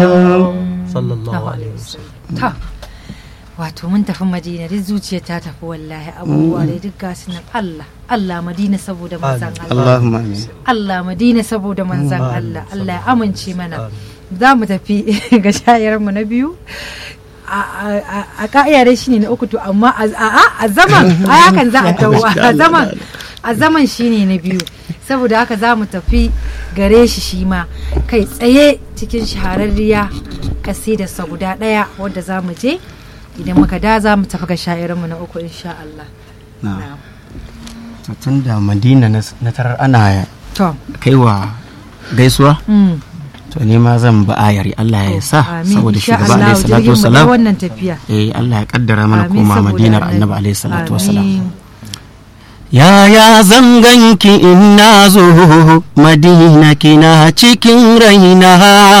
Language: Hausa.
sallallahu alaihi wasallam ta wato mun tafi madina duk zuciya ta tafi wallahi abubuwa da duk gasu nan Allah Allah madina saboda manzan Allah Allahumma amin Allah madina saboda manzan Allah Allah ya amince mana za mu tafi ga shayarmu na biyu a ka'ida dai shine na uku to amma a zaman a hakan za a tawo a zaman a zaman shine na biyu saboda haka za mu tafi gare shi shi ma kai tsaye cikin shahararriya kasidarsa guda ɗaya wadda za mu je idan muka da za mu tafi ga sha'irinmu na uku insha Allah. na to tun da madina na tarar ana To, kaiwa gaisuwa mm, to ne ma zan ba ayari Allah ya sa amin saboda insha shugaba Allah alaihi salatu jirgin mu wasalam dai wannan tafiya. eh Allah ya kaddara mana Amin koma saboda madinar annabi. annabi alaihi salatu wasalam Amin. Yaya zanganki in na zo Madina kina cikin raina